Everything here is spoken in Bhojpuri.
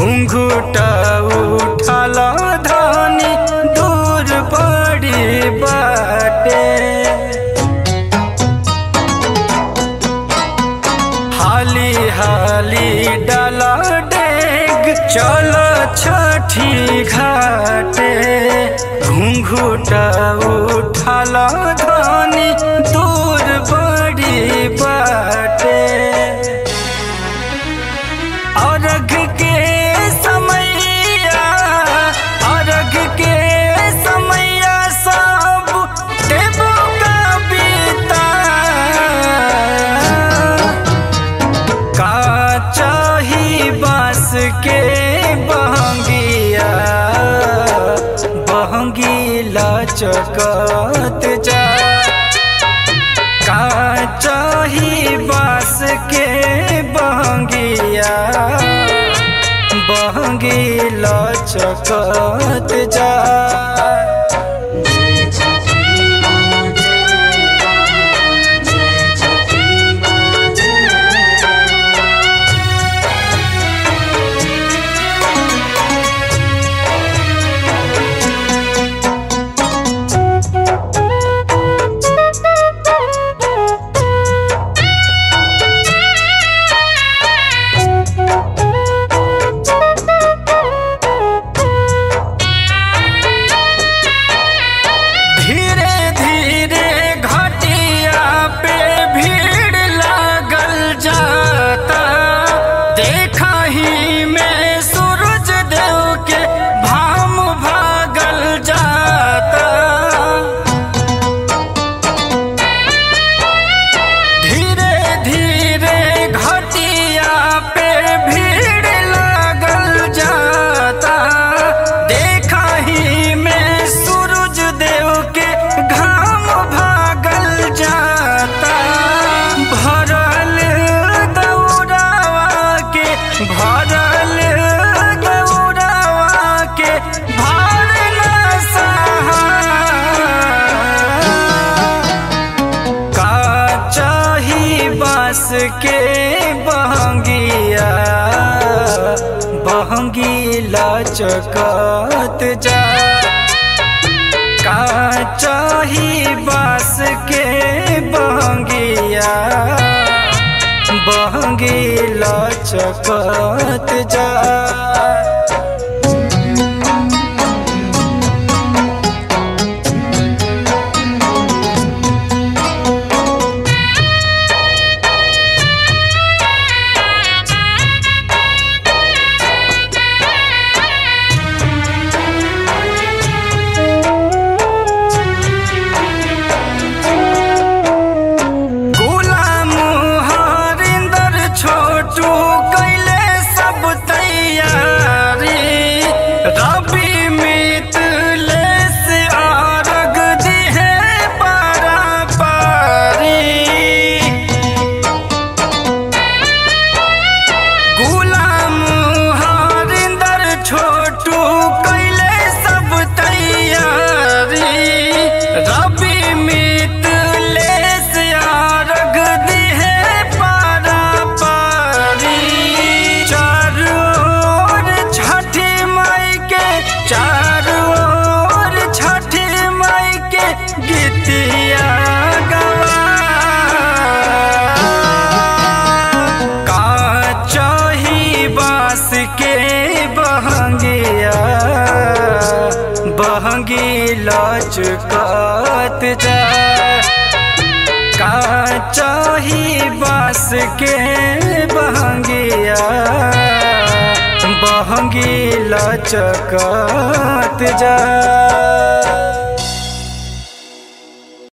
घुंघुट उठल धनी दूर बड़ी बाटे हाली हाली डाला डेग चल छठी घाटे घुंघुट उठल धनी दूर बड़ी बाटे अर्घ के समैया अर्घ के समैया सब देवो का बीता का चाही बास के बहंगिया बहंगीला चकत जा का चाही बास के बहंगिया बहंगीला चकत जा धीरे धीरे घटिया पे भीड़ लागल जाता देखा ही में सूरज देव के भाम भागल जाता धीरे धीरे घटिया पे भीड़ लागल जाता देखा ही में सूरज देव के घाम भागल जाता भरल दौड़ावा के भरल दौड़ावा के भार न सहा का चाही बास के बहंगिया बहंगीला चकत जा का चाही बास के बहंगिया बहंगीला चकत जा गुलाम हरिंदर छोटू कैले सब तैयारी रवि मितले से अर्घ दिहे पारा पारी गुलाम हरिंदर छोटू कैले सब तैयारी रवि मितले से अर्घ दिहे पारा पारी चारों ओर छठी माई के चारों ओर छठी माई के गीतिया गवा का चाही बास के बहंगिया बहंगी लचकत जा का चाही बास के बहंगिया बहंगी लचकत जा